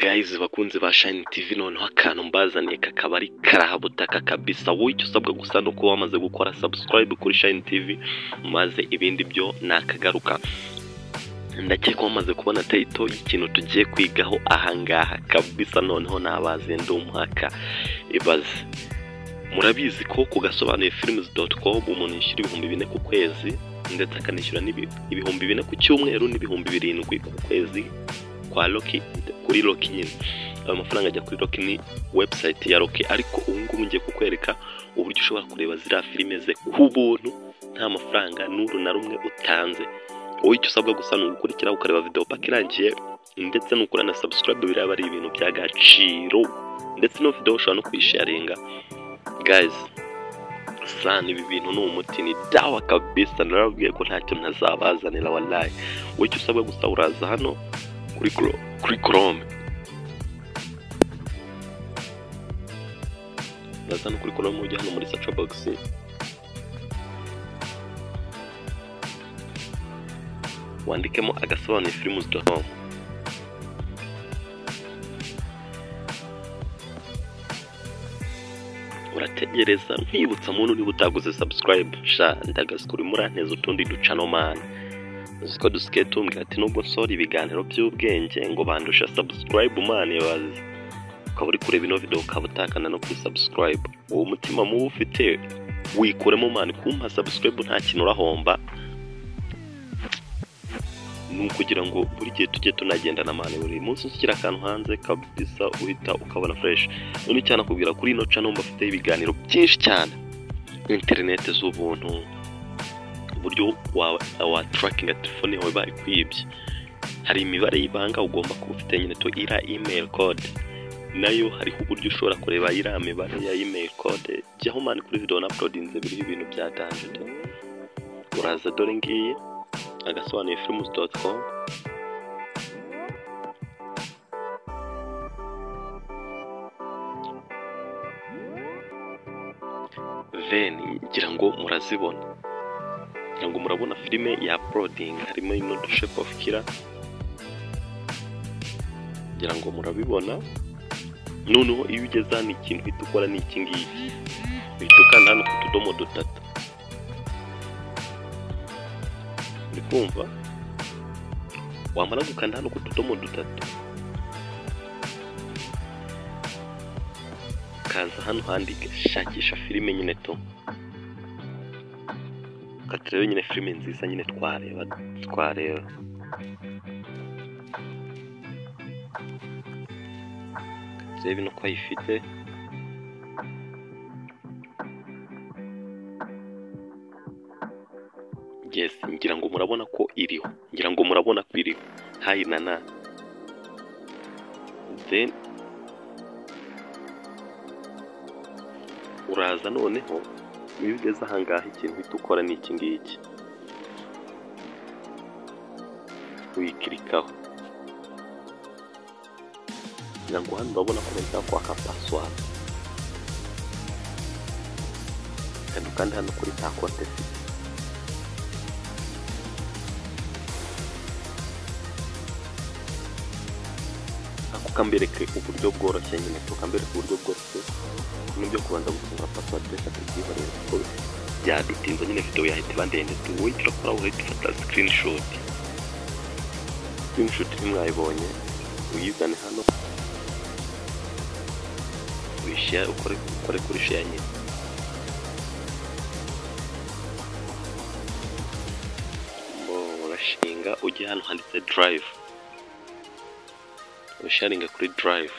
Guys bakunzi ba Shine TV noneho akantu mbazaniye kakaba ari karahabutaka kabisa wowe icyo usabwa gusa ni uko wamaze gukora subscribe kuri Shine TV maze ibindi byo nakagaruka ndakeka wamaze kubona tayito y'ikintu tugiye kwigaho ahangaha kabisa noneho nabaze ndi umwaka ibaze murabizi ko ku gasobanuye films umuntu yishyura ibihumbi bine ku kwezi ndetse akanishyura n'ibi- ibihumbi bine ku cyumweru n'ibihumbi birindwi ku kwezi kwa Loki kuri Loki nyine ayo mafaranga ajya kuri Loki ni website ya Loki ariko ubu ngubu ngiye kukwereka uburyo ushobora kureba ziriya filime ze ku buntu nta mafaranga n'uru na rumwe utanze wowe icyo usabwa gusa ni ugukurikira ukareba video paka irangiye ndetse nukora na subscribe biraba ari ibintu by'agaciro ndetse no video ushobora no kuyisharinga guys sana ibi bintu ni umuti ni dawa kabisa narababwiye ko ntacyo ntazabazanira wallahi wowe icyo usabwa gusa uraza hano kuri Chrome- kuri Chrome uraza no kuri Chrome ujya hano muri search box wandikemo agasobanuye films.com urategereza nkwibutsa muntu niba utaguze subscribe sha ndagasuka urimo uranteza utundi ducanomani uzi ko dusigaye tumbwira ati nubwo nsora ibiganiro by'ubwenge ngo bandusha subscribe umwana ibaze ukaba uri kureba ino video ukaba utakana no kuri subscribe uwo mutima mubi ufite wikuremo mani kumpa subscribe nta kintu urahomba ni ukugira ngo buri gihe tujye tunagendana mani buri munsi ushyira akantu hanze kabisa uhita ukabona fresh none cyane akubwira kuri ino channel bafite ibiganiro byinshi cyane interineti z'ubuntu uburyo wa, wa tracking telefone yawe bayikwibye hari imibare y'ibanga ugomba kuba ufite nyine to ira email code nayo hariho uburyo ushobora kureba iriya mibare ya email code jyaho mani kuri video na uploadinze biriho ibintu bya danjede uraza dore ngiyi agasobanuye films dot com then ngira ngo murazibona ngira ngo murabona filime ya uploading harimo ino The shape of killer ngira ngo murabibona noneho iyo ugeze hano ikintu uhita ukora ni iki ngiki uhita ukanda hano ku tudomo dutatu uri kumva wamara gukanda hano ku tudomo dutatu ukaza hano handika shakisha filime nyine to ukaturebe nyine filime nziza nyine twareba twareba turebe no ko ayifite yes ngira ngo murabona ko iriho ngira ngo murabona ko iriho hayi na na then uraza noneho iyo ugeze ahangaha ikintu uhita ukora ni iki ngiki uyikirikaho kugira ngo hano urabona ko bahita kwaka pasiwadi kandi ukanda hano kuri ta konte ifite ako kambereke uburyo bworoshye nyine tukambereke uburyo bworoshye n'ibyo kubanza gufunga pasiwadi reka tubyiba rero kuko byadutinza nyine video yahita iba ndende tuwoye turakora urahita ufata screenshot screenshot ntimwayibonye uyizane hano uyishare ukore ukore kuri share nyine Bo, urashinga ujye hano handitse drive urasharinga kuri drive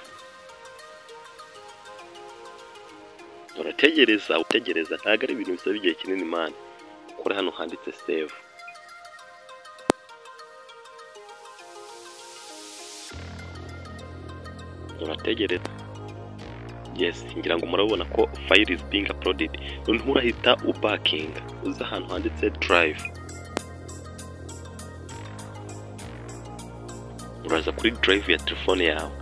urategereza utegereza ntabwo ari ibintu bisaba igihe kinini mani ukore hano handitse save urategereza yes ngira ngo murabona ko file is being uploaded noneho urahita ubakinga uza ahantu handitse drive uraza kuri drive ya telefone yawe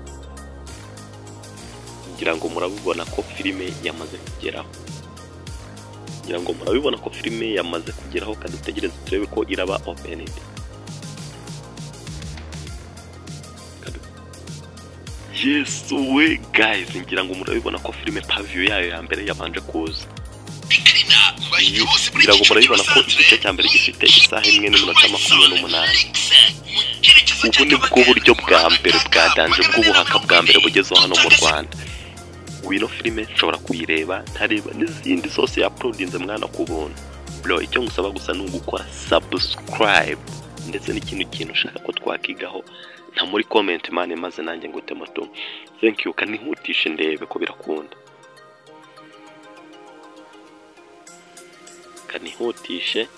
ngira ngo murabibona ko filime yamaze kugeraho ngira ngo murabibona ko filime yamaze kugeraho kandi utegereze turebe ko iraba opened yesu we guys ngira ngo murabibona ko filime paviyo yayo ya mbere yabanje kuza ngira ngo murabibona ko igice cya mbere gifite isaha imwe n'iminota makumyabiri n'umunani ubu ni bwo buryo bwa mbere bwa danje bw'ubuhaka bwa mbere bugezeho hano mu rwanda wino filime nshobora kuyireba ntareba n'izindi zose yapurudinze mwana ku buntu bro icyo ngusaba gusa ni ugukora subscribe ndetse n'ikindi kintu ushaka ko twakigaho nta muri comment mani maze nanjye ngo utemato thank you kanihutishe ndebe ko birakunda kanihutishe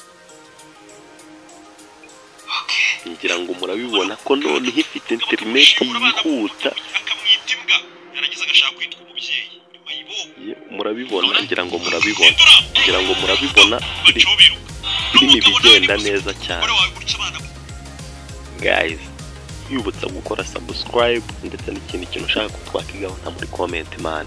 ngira ngo murabibona ko noneho ifite interineti yihuta akamwita imbwa yarangiza agashaka kwitwa umubyeyi nyuma y'ibongo Ye, murabibona ngira ngo murabibona ngira ngo murabibona biri bacobiruka birimo ibigenda neza cyane umugore wawe gutya abana be guys yibutsa gukora subscribe ndetse n'ikindi kintu ushaka ko twakigaho nta muri comment man